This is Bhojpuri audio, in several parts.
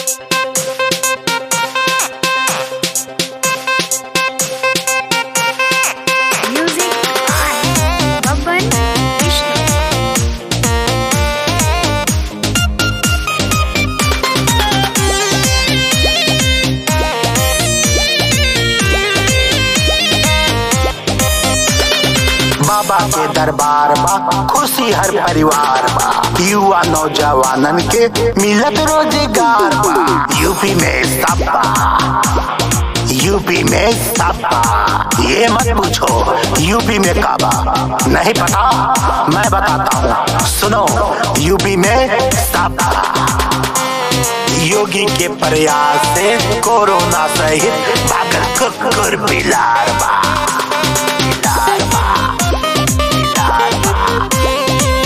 Music by Babban Vishnu. बाबा के दरबार बा खुशी हर परिवार बा युवा नौजवानन के मिलत रोजगार बा यूपी में सपा यूपी में सपा ये मत पूछो यूपी में काबा नहीं पता मैं बताता हूँ सुनो यूपी में सपा योगी के प्रयास से कोरोना सहित भागल कुकुर बिलार बा बिलार बा बिलार बा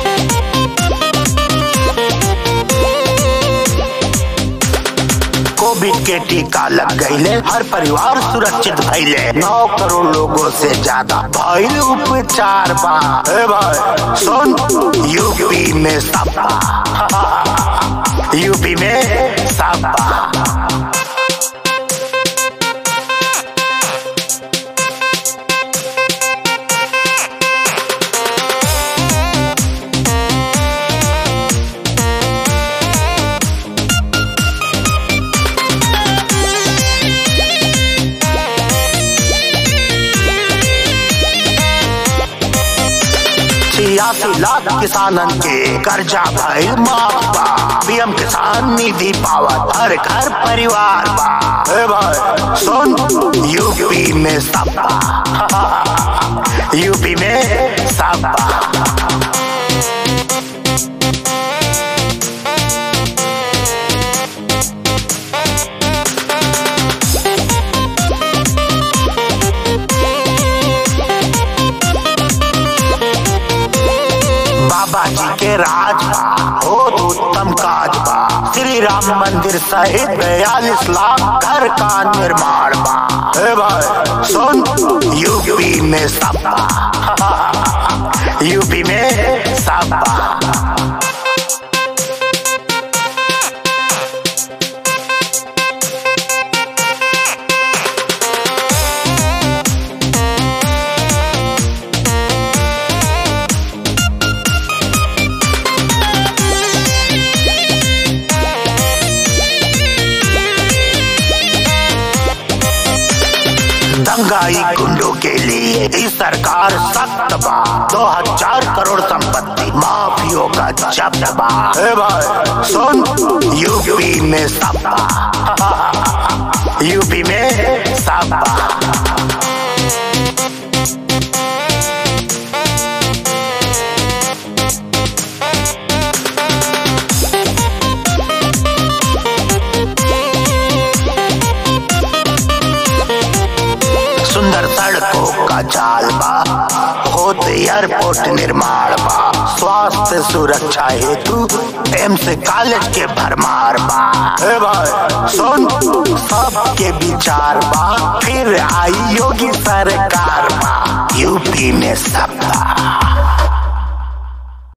कोविड के टीका लग गईले हर परिवार सुरक्षित भइले नौ करोड़ लोगों से ज्यादा भइल उपचार बा ए भाई सुन यूपी में सपा यूपी में सपा छियासी लाख किसानन के कर्जा भइल माफ बा पीएम किसान निधि पावत हर घर परिवार बा ए भाई सुन यूपी में सपा यूपी में सपा बाबा जी के राज बा बहुत उत्तम काज बा श्री राम मंदिर सहित बयालीस लाख घर का निर्माण बा ए भाई सुन यूपी में सपा यूपी में सपा दंगाई गुंडों के लिए इस सरकार सख्त बा दो हजार करोड़ संपत्ति माफियों का जब्त बा ए भाई सुन यूपी में सपा यूपी में सपा सुंदर सड़कों का जाल बा होत एयरपोर्ट निर्माण बा स्वास्थ्य सुरक्षा हेतु एम्स कॉलेज के भरमार बा ए भाई सुन सबके विचार बा फिर आई योगी सरकार बा यूपी में सपा